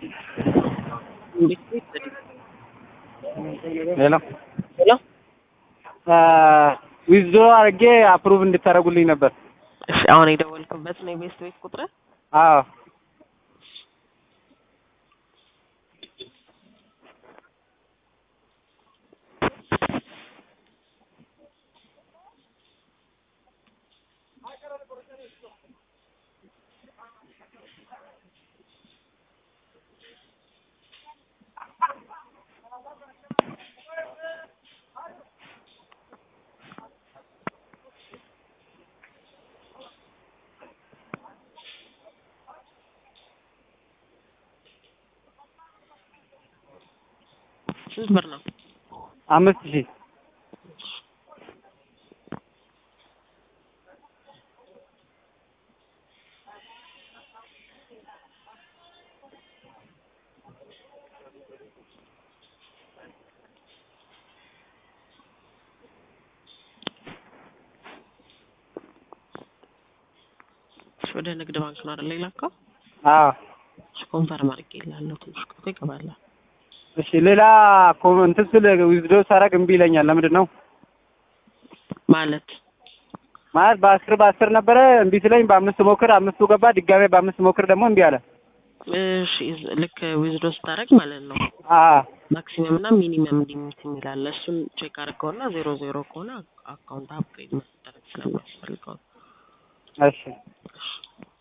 ሄሎ ሄሎ ዊዝድሮ አድርጌ አፕሩቭ እንድታደርጉልኝ ነበር። እሺ አሁን የደወልክበት ነው የቤስት ቤት ቁጥር? አዎ ስንት ብር ነው? አምስት ሺህ እሺ ወደ ንግድ ባንክ ነው አይደል የላከው? አዎ እሺ ኮንፈርም አድርጌልሃለሁ። ትንሽ ቆይቶ ይገባልሃል። እሺ ሌላ ኮ- እንትን ስል ዊዝድሮ ሳደርግ እምቢ ይለኛል። ለምንድን ነው ማለት ማለት በአስር በአስር ነበረ እምቢ ስለኝ በአምስት ሞክር አምስቱ ገባ። ድጋሜ በአምስት ሞክር ደግሞ እምቢ አለ። እሺ ልክ ዊዝዶ ስታደርግ ማለት ነው አዎ ማክሲመም እና ሚኒመም ሊሚት የሚል አለ። እሱን ቼክ አድርገውና ዜሮ ዜሮ ከሆነ አካውንት አፕግሬድ መደረግ ስለሚያስፈልገው እሺ